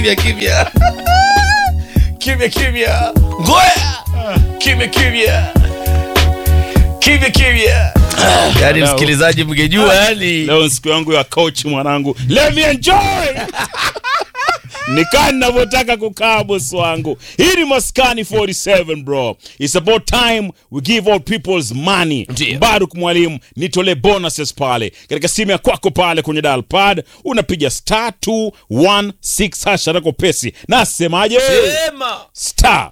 kimya kimya kimya kimya ngoya kimya kimya kimya kimya yani Hello. msikilizaji mngejua yani leo ni siku yangu ya coach mwanangu let me enjoy nikaa ninavyotaka kukaa bosi wangu hii ni maskani 47 bro its about time we give all people's money Ndiyo. baruk mwalimu nitolee bonuses pale katika simu ya kwako pale kwenye dial pad unapiga star 216 hash atako pesi nasemaje sema star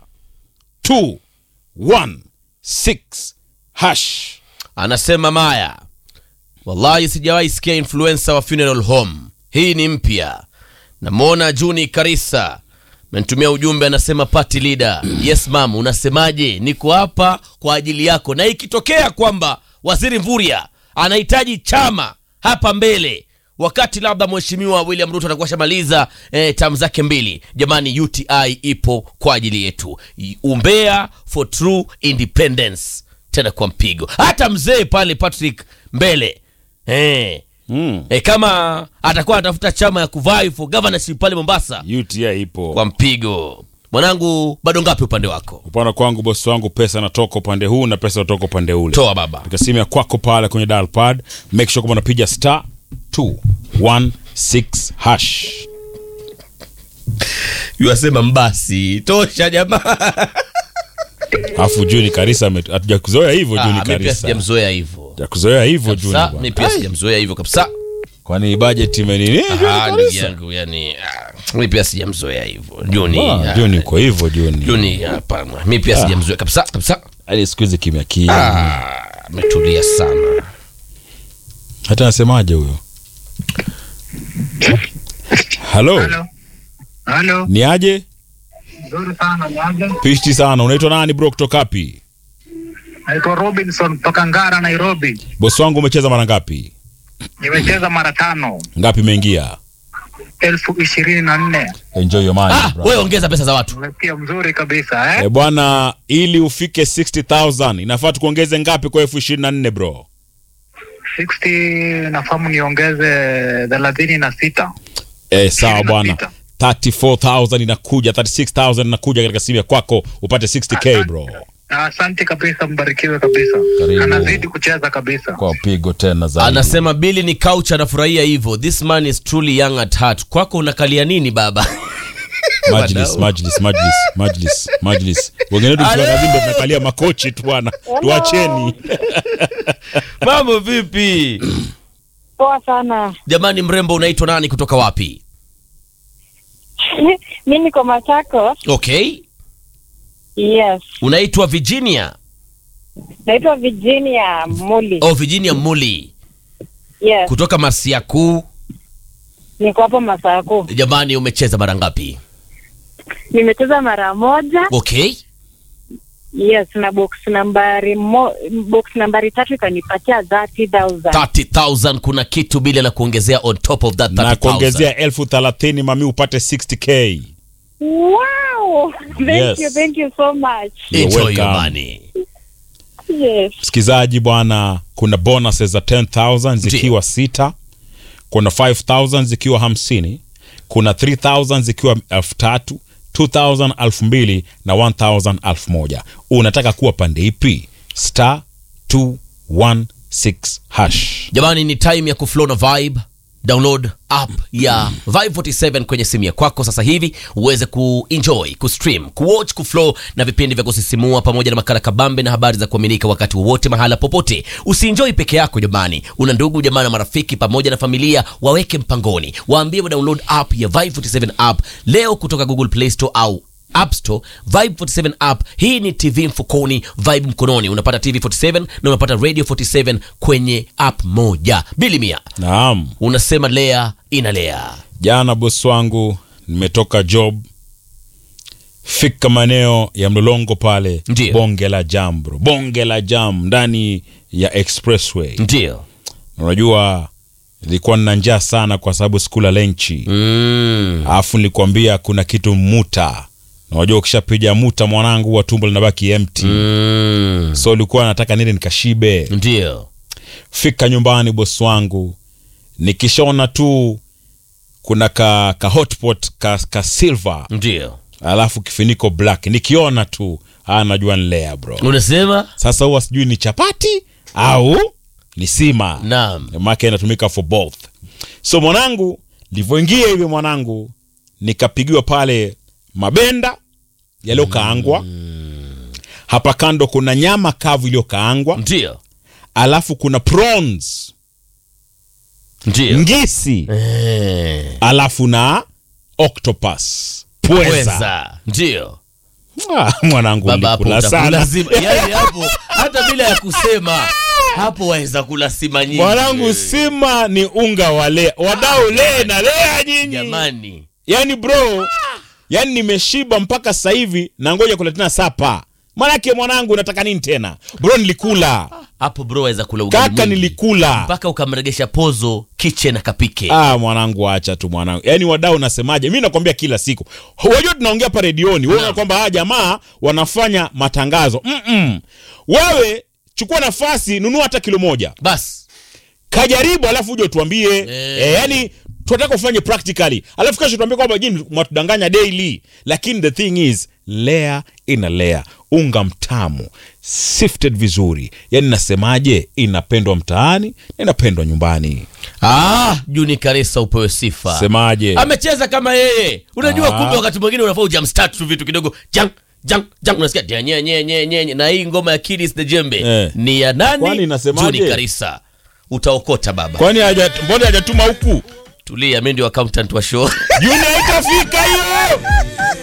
216 hash anasema maya wallahi sijawahi sikia influencer wa funeral home hii ni mpya namwona juni karisa amenitumia ujumbe anasema party leader yes mam unasemaje niko hapa kwa ajili yako na ikitokea kwamba waziri mvuria anahitaji chama hapa mbele wakati labda mheshimiwa william ruto atakuwa shamaliza eh, tam zake mbili jamani uti ipo kwa ajili yetu umbea for true independence tena kwa mpigo hata mzee pale patrick mbele eh, mm. eh, kama atakuwa anatafuta chama ya kuvai for governorship pale mombasa uti ipo kwa mpigo mwanangu bado ngapi upande wako upande kwangu bosi wangu pesa natoka upande huu na pesa natoka upande ule toa baba katika simu ya kwako pale kwenye dial pad make sure kwamba unapiga star 216 hash yuasema mbasi tosha jamaa alafu juni karisa ame- hatujakuzoea hivyo juni Ah, mi pia karisa sijamzoea hivyo hatujakuzoea hivyo juni Kabisa, bwana. mi pia sijamzoea hivyo kabisa kwani budget imenini Ah, ndugu Karisa? yangu yani ah, mi pia sijamzoea hivyo juni Ah, ah, juni uko hivyo juni juni hapana mi pia sijamzoea kabisa kabisa hadi siku hizi kimya kimya Ah, ametulia sana hata nasemaje huyo halo Halo. Halo. ni aje Nzuri sana niaje? pishti sana unaitwa nani bro kutoka wapi Naitwa Robinson kutoka Ngara, Nairobi. bosi wangu umecheza mara ngapi Nimecheza mara tano, ngapi imeingia elfu ishirini na nne. enjoy your money ah, bro. wewe ongeza pesa za watu Umesikia mzuri kabisa eh? E bwana, ili ufike 60000 inafaa tukuongeze ngapi kwa elfu ishirini na nne bro? 60 nafahamu niongeze thelathini na sita. E, sawa Ishirini na bwana, sita. 34000 inakuja, 36000 inakuja katika simu ya kwako upate 60k bro. Asante kabisa, mbarikiwe kabisa. Karibu. Anazidi kucheza kabisa. Kwa pigo tena zaidi. anasema bili ni couch anafurahia hivyo this man is truly young at heart kwako unakalia nini baba Majlis, Wadau. majlis, majlis, majlis, majlis. Wengine wetu tunakazimba tunakalia makochi tu bwana. Tuacheni. mambo vipi Poa sana. jamani mrembo unaitwa nani kutoka wapi mi niko Machakos. okay Yes. unaitwa virginia Naitwa Virginia Muli. oh virginia muli Yes. kutoka masiakuu Niko hapo Masako. jamani umecheza mara ngapi Nimecheza mara moja. okay Yes, na box nambari mo, box nambari tatu ikanipatia 30,000. 30000 kuna kitu bila na kuongezea on top of that Na 30000 kuongezea elfu thelathini mami upate 60k. Wow! Thank Yes. you, thank you so much. You're enjoy your welcome. money Yes. Msikizaji bwana, kuna bonuses za 10000 zikiwa sita, kuna 5000 zikiwa hamsini, kuna 3000 zikiwa elfu tatu 2000 elfu mbili na 1000 elfu moja. Unataka kuwa pande ipi? Star 216 hash. jamani ni time ya kuflow na vibe download app ya vibe 47 kwenye simu ya kwako sasa hivi uweze kuenjoy kustream kuwatch kuflow na vipindi vya kusisimua pamoja na makala kabambe na habari za kuaminika wakati wowote mahala popote usienjoy peke yako jamani una ndugu jamaa na marafiki pamoja na familia waweke mpangoni waambie wa download app ya vibe 47 app leo kutoka google play store au App Store, Vibe 47 app. Hii ni TV mfukoni, Vibe mkononi. Unapata TV 47 na unapata Radio 47 kwenye app moja. Bili mia, Naam. unasema lea inalea. Jana bosi wangu nimetoka job fika maeneo ya mlolongo pale Ndiyo. bonge la jam bro bonge la jam ndani ya expressway Ndio. unajua nilikuwa nina njaa sana kwa sababu sikula lenchi Mm. alafu nilikwambia kuna kitu muta Na unajua ukishapiga muta mwanangu huwa tumbo linabaki empty Mm. so ulikuwa nataka nile nikashibe Ndio. fika nyumbani bosi wangu nikishaona tu kuna ka, ka hotpot ka, ka silver ndio alafu kifuniko black nikiona tu ah, najua ni lea bro unasema sasa huwa sijui ni chapati au ni sima naam make inatumika for both so mwanangu livyoingia hivi mwanangu nikapigiwa pale mabenda yaliyokaangwa hapa kando kuna nyama kavu iliyokaangwa ndio alafu kuna prawns ndio ngisi Eh, alafu na octopus pweza pweza ndio ah, mwanangu baba hapo nilikula sana utakula sima yani hapo hata bila ya kusema hapo waweza kula sima nyingi mwanangu sima ni unga wa lea wadau lee na lea nyinyi jamani yani bro yani nimeshiba mpaka sasa hivi na ngoja kula tena sapa manake mwanangu nataka nini tena bro nilikula hapo bro waweza kula ugali kaka mwingi. nilikula mpaka ukamregesha pozo kitchen akapike ah mwanangu acha tu mwanangu yani wadau nasemaje mi nakwambia kila siku wajua tunaongea hapa redioni wewe kwamba hawa jamaa wanafanya matangazo Mm-mm. wewe chukua nafasi nunua hata kilo moja basi kajaribu alafu uje utuambie Eh. eh, yani tunataka ufanye practically alafu kesho tuambie kwamba jini mwatudanganya daily lakini the thing is layer ina layer unga mtamu sifted vizuri yani nasemaje inapendwa mtaani na inapendwa nyumbani ah, juni karisa upewe sifa semaje amecheza kama yeye unajua Ah. kumbe wakati mwingine unafaa ujamstart tu vitu kidogo jang jang jang unasikia dia, nye, nye, nye, nye, nye. na hii ngoma ya Kidis the Jembe Eh. ni ya nani Kwani inasemaje? Juni Karisa utaokota baba kwani haja- mbona hajatuma huku tulia mimi ndio accountant wa show juni haitafika hiyo